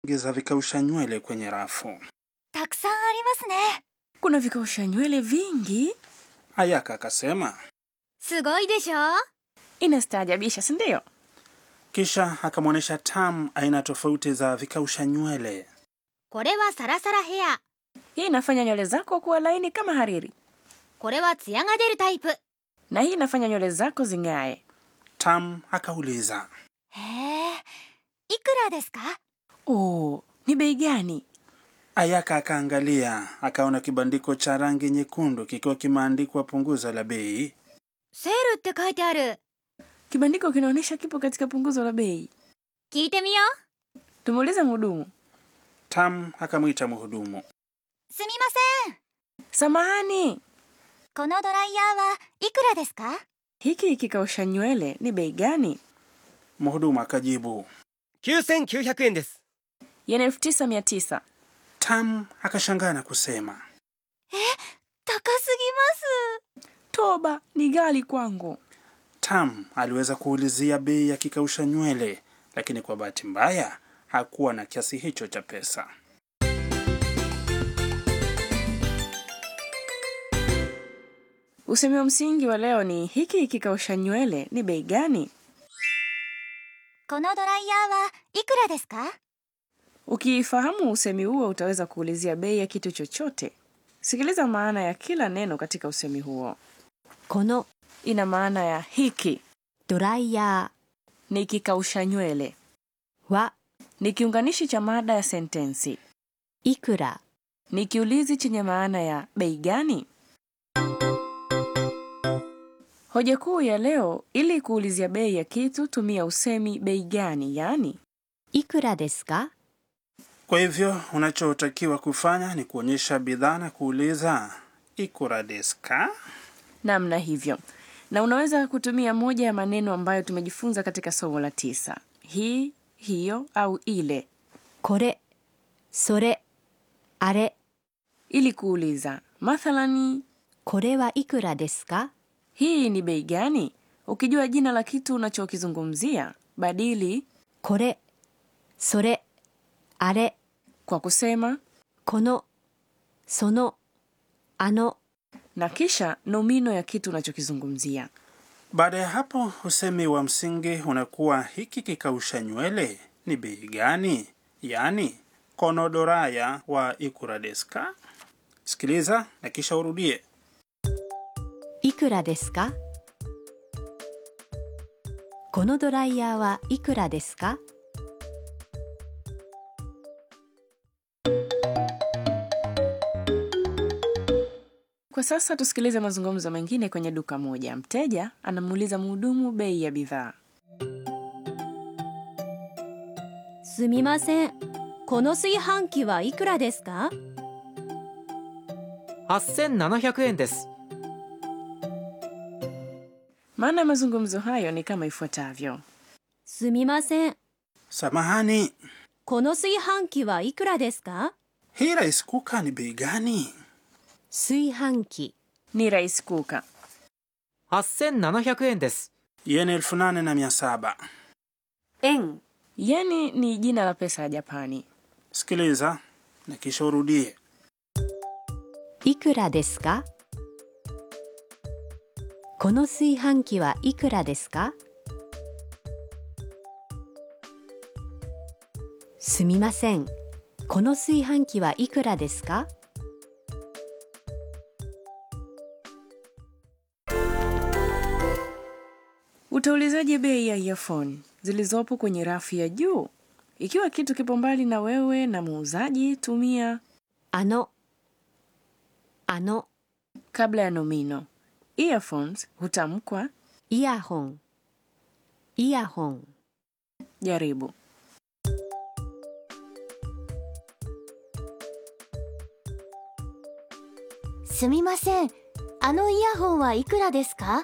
za vikausha nywele kwenye rafu. たくさんありますね Kuna vikausha nywele vingi. Ayaka akasema, すごいでしょ Inastaajabisha, si ndio? kisha akamwonyesha Tam aina tofauti za vikausha nywele. これはサラサラヘア Hii inafanya nywele zako kuwa laini kama hariri, これはツヤが出るタイプへ na hii inafanya nywele zako zing'ae. Tam akauliza, えいくらですか Oh, ni bei gani? Ayaka akaangalia akaona kibandiko cha rangi nyekundu kikiwa kimeandikwa punguzo la bei. セールって書いてある Kibandiko kinaonyesha kipo katika punguzo la bei. 聞いてみよう Tumuulize mhudumu. Tam akamwita mhudumu. すみません Samahani, このドライヤーはいくらですか hiki kikausha nywele ni bei gani? Mhudumu akajibu. 9900円です Yen elfu tisa mia tisa. Tam akashangaa na kusema, 高すぎます Toba, ni ghali kwangu. Tam aliweza kuulizia bei ya kikausha nywele, lakini kwa bahati mbaya hakuwa na kiasi hicho cha pesa. Usemi wa msingi wa leo ni hiki kikausha nywele ni bei gani? このドライヤーはいくらですか Ukifahamu usemi huo utaweza kuulizia bei ya kitu chochote. Sikiliza maana ya kila neno katika usemi huo. この Ina maana ya hiki ドライヤ ni kikausha nywele, ーは ni kiunganishi cha mada ya sentensi, いくら ni kiulizi chenye maana ya bei gani. Hoja kuu ya leo, ili kuulizia bei ya kitu tumia usemi bei gani, yaani いくらですか Kwa hivyo unachotakiwa kufanya ni kuonyesha bidhaa na kuuliza ikura desu ka? namna hivyo, na unaweza kutumia moja ya maneno ambayo tumejifunza katika somo la tisa: hii, hiyo au ile, これそれあれ ili kuuliza. Mathalani, これはいくらですか hii ni bei gani? Ukijua jina la kitu unachokizungumzia, badili これそれあれ kwa kusema このそのあの na kisha nomino ya kitu unachokizungumzia. Baada ya hapo usemi wa msingi unakuwa hiki kikausha nywele ni bei gani, yaani konodoraya wa ikura desu ka? Sikiliza na kisha urudie. いくらですかこのドライヤーはいくらですか Kwa sasa tusikilize mazungumzo mengine kwenye duka moja. Mteja anamuuliza mhudumu bei ya bidhaa. すみませんこの炊飯器はいくらですか 8700円です Maana ya mazungumzo hayo ni kama ifuatavyo: すみません Samahani, この炊飯器はいくらですか hii rice cooker ni bei gani? 炊飯器 ni rais kuka. 8700円です Yen elfu nane na mia saba. 円 Yeni ni jina la pesa ya Japani. Sikiliza na kisha urudie. いくらですかこの炊飯器はいくらですかすみませんこの炊飯器はいくらですか Utaulizaje bei ya earphone zilizopo kwenye rafu ya juu? Ikiwa kitu kipo mbali na wewe na muuzaji, tumia あのあの kabla ya nomino. Earphones hutamkwa イヤホンイヤホン jaribu. すみませんあのイヤホンはいくらですか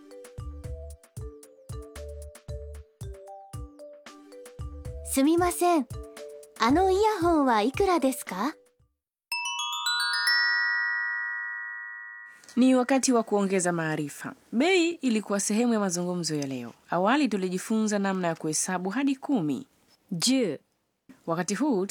すみませんあのイヤホンはいくらですか Ni wakati wa kuongeza maarifa. Bei ilikuwa sehemu ya mazungumzo ya leo. Awali tulijifunza namna ya kuhesabu hadi kumi. 10 Wakati huu